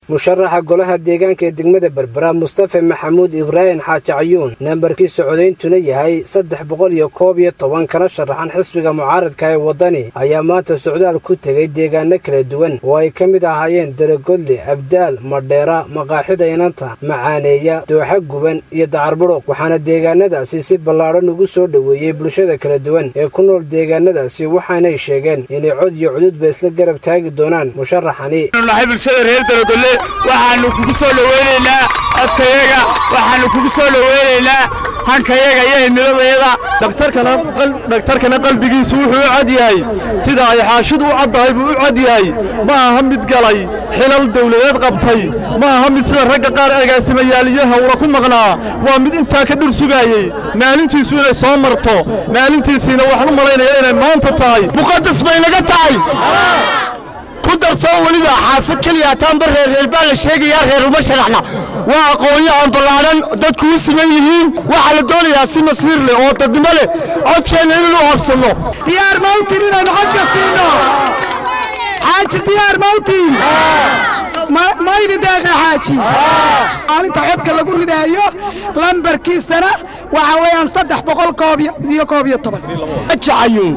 musharaxa golaha deegaanka ee degmada berbera mustafa maxamuud ibraahim xaaji cayuun nambarkiisa codayntuna yahay saddex boqol iyo koob iyo toban kana sharaxan xisbiga mucaaradka ee waddani ayaa maanta socdaal ku tegay deegaano kala duwan oo ay ka mid ahaayeen daragodle abdaal madheera maqaaxida inanta macaaneeya dooxa guban iyo dacarbudhuq waxaana deegaanadaasi si ballaadhan ugu soo dhoweeyey bulshada kala duwan ee ku nool deegaanadaasi waxaanay sheegeen inay cod iyo cududba isla garab taagi doonaan musharaxani nahay bulshada reer daragolle waxaannu kugu soo dhoweynaynaa codkayaga waxaannu kugu soo dhoweynaynaa hankayaga iyo himiladayada dhaktarkana qalbigiisu wuxuu u cad yahay sida ay xaashidu u caddahay buu u cad yahay ma aha mid galay xilal dawladeed qabtay ma aha mid sida ragga qaar agaasimayaaliyaha ula ku maqnaa waa mid intaa ka dhur sugaayey maalintiisu inay soo marto maalintiisiina waxaan u malaynaya inay maanta tahay muqadas bay naga tahay ku darsoo weliba xaafad keliya taanba reerreer baa la sheegayaa reer uma sharaxna waa aqoonyo aan ballaadhan dadku u siman yihiin waxaa la doonayaa si masiir leh oo dadnimo leh codkeenna inaynu habsanno diyaar mawtin inaynu codka siinno xaaji diyaar mawtin maydi deeqe xaaji maalinta codka lagu ridaayo lambarkiisana waxaa weeyaan saddex boqol koob iyo koob iyo toban jacayuun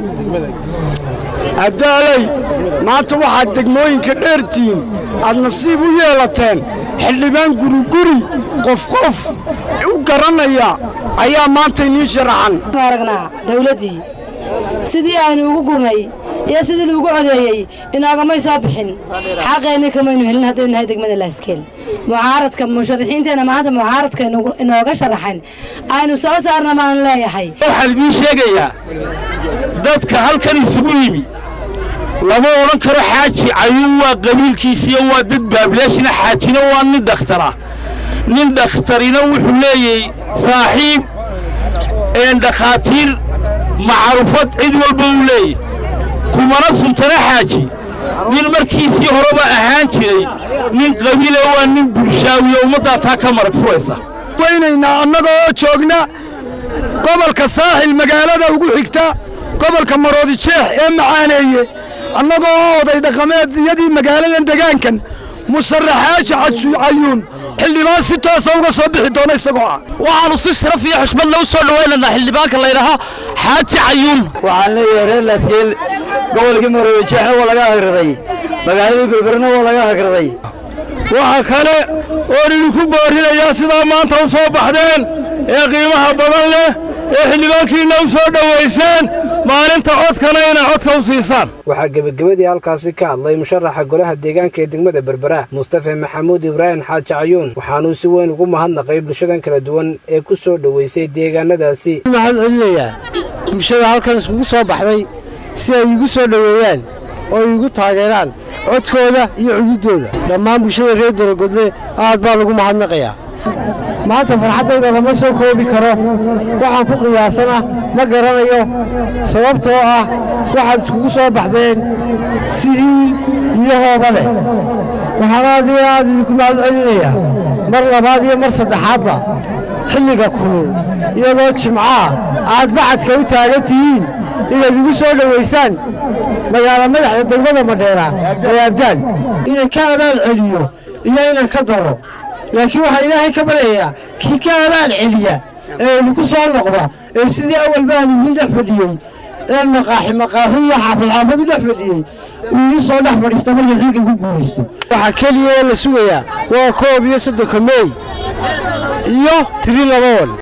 abdaaley maanta waxaad degmooyinka dheertihiin aad nasiib u yeelateen xildhibaan guriguri qof qof u garanaya ayaa maanta inii sharaxan aragnaa dawladdii sidii aynu ugu gurnay iyo sidii lagu codeeyey inoogamay soo bixin xaqeenni kamaynu helin haddaynu nahay degmada laaskeel mucaaradka musharaxiinteenna maanta mucaaradka inooga sharaxan aynu soo saarna maanu leeyahay waxaan idiin sheegayaa dadka halkan isugu yimi lama odhan karo xaaji cayuun waa qabiilkiisiyo waa dad baablaashina xaajina waa nin dhakhtara nin dhakhtarina wuxuu leeyahay saaxiib een dhakhaatiir macrufad cid walba uu leeyahy kumana suntana xaaji nin markiisii horeba ahaan jiray nin qabiile waa nin bulshaawiye ummaddaa taa ka marag furaysa weynaynaa annaga oo joogna gobolka saaxil magaalada ugu xigta gobolka maroodi jeex ee macaaneeye annagoo oo oday dhaqameedyadii magaaladan degaankan musharaxaaji cayuun xildhibaan si toosa uga soo bixi doona isagoo ah waxaannu si sharaf iyo xushmad lagu soo dhowaynaynaa xildhibaanka laydhahaa xaaji cayuun waxaan leeyahay reer laaskeel gobolkii maroodi jeexna waa laga hagraday magaaladii berberna waa laga hagraday waxa kale oon idinku boorinayaa sidaa maanta u soo baxdeen ee qiimaha badan leh ee xildhibaankiinna u soo dhowayseen maalinta codkana inay codka u siisaan waxaa gebagabadii halkaasi ka hadlay musharaxa golaha deegaanka ee degmada berbera mustafa maxamuud ibraahim xaaji cayuun waxaanuu si weyn ugu mahadnaqay bulshadan kala duwan ee ku soo dhowaysay deegaanadaasi mahad celinayaa bulshada halkan iskugu soo baxday si ay iigu soo dhoweeyaan oo iigu taageeraan codkooda iyo cududdooda dhammaan bulshada reer daragodle aad baa lagu mahadnaqayaa maanta farxaddayda lama soo koobi karo waxaan ku qiyaasana ma garanayo sababtoo ah waxaad iskugu soo baxdeen sidii biyahooda leh waxaan aad iyo aad idinku mahad celinayaa mar labaad iyo mar saddexaadba xilliga kulul iyadoo jimcaha aad bacadka u taagan tihiin inaad igu soo dhowaysaan magaala madaxda degmada madheera ee abdaal inay ka abaal celiyo iyo inay ka daro laakiin waxaa ilaahay ka baryayaa kii ka abaal celiya ee idinku soo noqda ee sidii awal baan idin dhex fadhiyey ee maqaaxi maqaaxi iyo xaafad xaafad u dhex fadhiyey uu ii soo dhex fadhiista markii xilka ku guulaysto waxaa keliya ee la sugayaa waa koob iyo soddonka meey iyo tiri laba wan